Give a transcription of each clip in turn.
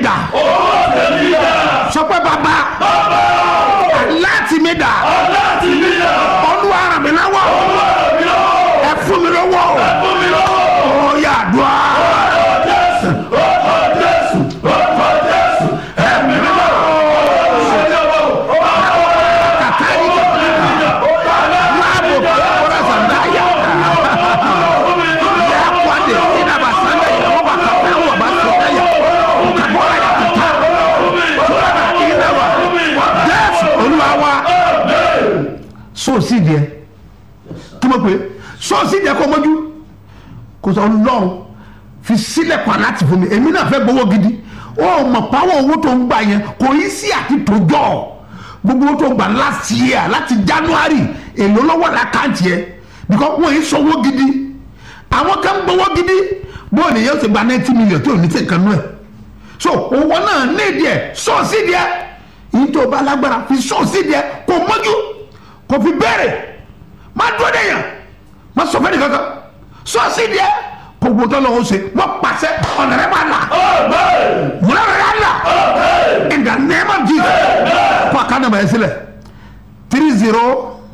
dà owó tèmi dà. sọ pé bàbá láti mi dà láti mi dà. olúwa ràn mí lọ́wọ́ owó mi lọ́wọ́. ẹ fún mi lọ́wọ́ fún mi lọ́wọ́. ó yà dùn á. Jésù, orúkọ Jésù, orúkọ Jésù, ẹ̀mí mímọ́. sọ́ọ̀sì díẹ̀ kí mo pè é sọ́ọ̀sì díẹ̀ kọ́ mọ́jú kò sọ lọ́run fi sílẹ̀ pa láti fún mi èmi náà fẹ́ gbowó gidi ó mọ̀ pàwọ́ owó tó ń gbà yẹn kò í sí àti tòjọ́ gbogbo owó tó ń gbà last year láti january èlò lọ́wọ́ lákàntì yẹn because wọ́n yìí sọ owó gidi àwọn kan gbowó gidi bóyá nìyẹn ti gba ninety million tí ò ní sèkàn nù ẹ̀ so owó náà ní ìdíẹ̀ sọ́ọ̀sì díẹ̀ yìí tó bá lágbára fi sọ́ọ̀sì díẹ̀ kò mọ́jú kò fi bẹ̀rẹ̀ má dúró de yàn má sọ fẹ́ni kankan sọ́ọ̀sì díẹ̀ kò gbọ́dọ̀ lọ́wọ́ ṣe wọ́n pàṣẹ ọ̀nà rẹ̀ máa là múlá rẹ̀ yà là in the name of Jesus kó a ká nàbà yẹn sílẹ̀ three zero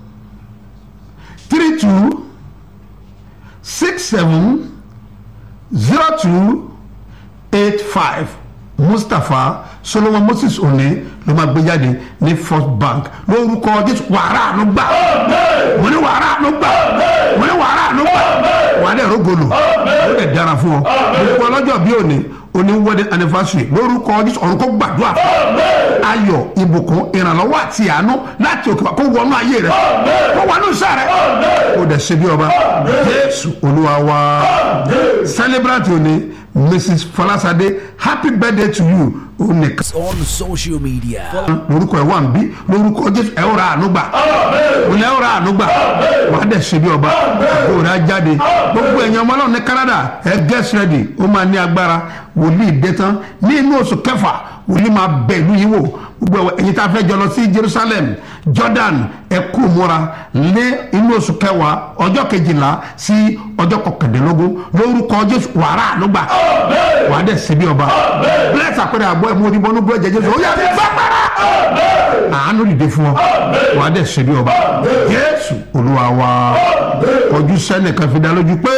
three two six seven zero two eight five mustapha solomon moses oni ló máa gbé jáde ní first bank lórúkọ jésù wàrà àánú gbà mo ní wàrà àánú gbà mo ní wàrà àánú gbà wàá dẹ̀ rógolo ó dẹ̀ dára fún ọ gbogbo ọlọ́jọ́ bí òní oní wedding anniversary lórúkọ jésù ọ̀run kó gbàdúrà ayọ̀ ìbùkún ìrànlọ́wọ́ àti àánú láti òkè kó wọnú ayé rẹ kó wọnú iṣẹ́ rẹ kó dẹ̀ ṣe bí ọba jésù olúwa wa celebrate òní mrs falasade happy birthday to you ó nìkan on social media. lórúkọ ẹ wà ń bí lórúkọ jésù ẹ ó ra àánú gbà òní ẹ ó ra àánú gbà wàá dẹ̀ ṣe bí ọba àgbo rẹ̀ á jáde gbogbo ẹ̀yin ọmọ náà ní canada ẹ get ready ó máa ní agbára wòlíì dé tán ní inú oṣù kẹfà wòlíì máa bẹ ìlú yìí wò gbogbo ẹ̀yin tá a fẹ́ jọ lọ sí jerusalem jordan ẹ kú múra ní inú oṣù kẹwàá ọjọ́ kejìlá sí ọjọ́ kọkàndínlógún lórúkọ jésù wàá ra àánú gbà wàá dẹ̀ ṣe bí ọba bless àpẹẹrẹ àbọ̀ ẹ̀ mú orí bọ́nú bú ẹ̀jẹ̀ jésù ó yà bá para àánú dìde fún ọ wàá dẹ̀ ṣe bí ọba jésù olúwa wa ojú sẹ́nìkan fi dá lójú pé.